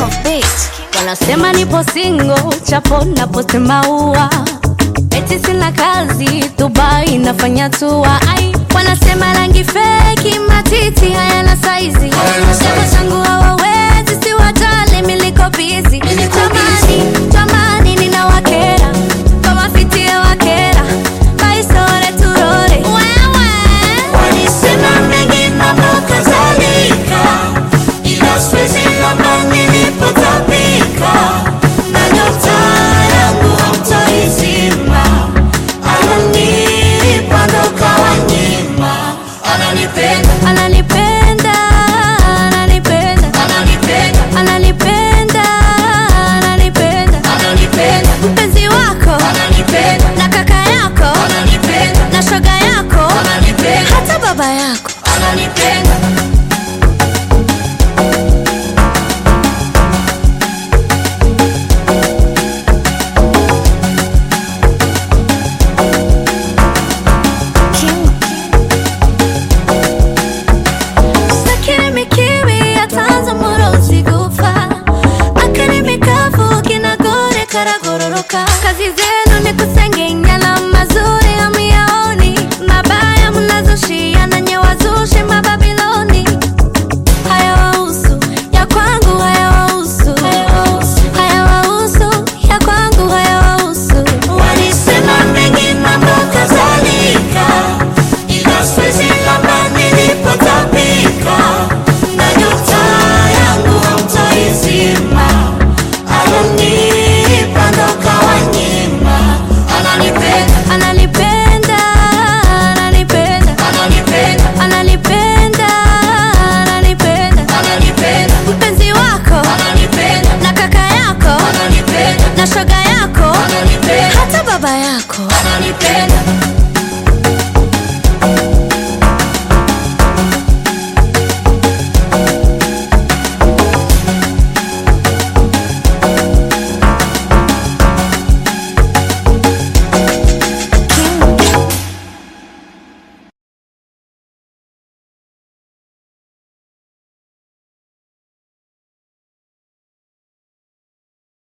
of beat. Wanasema nipo single, chapo na posti maua, eti sina kazi, Dubai nafanya tua. Ai, wanasema rangi feki, matiti hayana saizi, chama changu hawawezi, siwajali, miliko busy. Jamani, jamani, ninawakera kama fiti ya wakera, baisore turore wewe Walisema mengi mambo kadhalika, ila siwezi lamba nilipotapika, na nyota yangu hamtaizima. Ananipa ndo kawanyima, ananipenda, ananipenda ananipenda ananipenda, ananipenda ananipenda ananipenda, mpenzi wako ananipenda, na kaka yako ananipenda, na shoga yako ananipenda, hata baba yako ananipenda. sakiri mikiwi atanze umurozi gupfa akari mikavu kinagore karagororoka kazize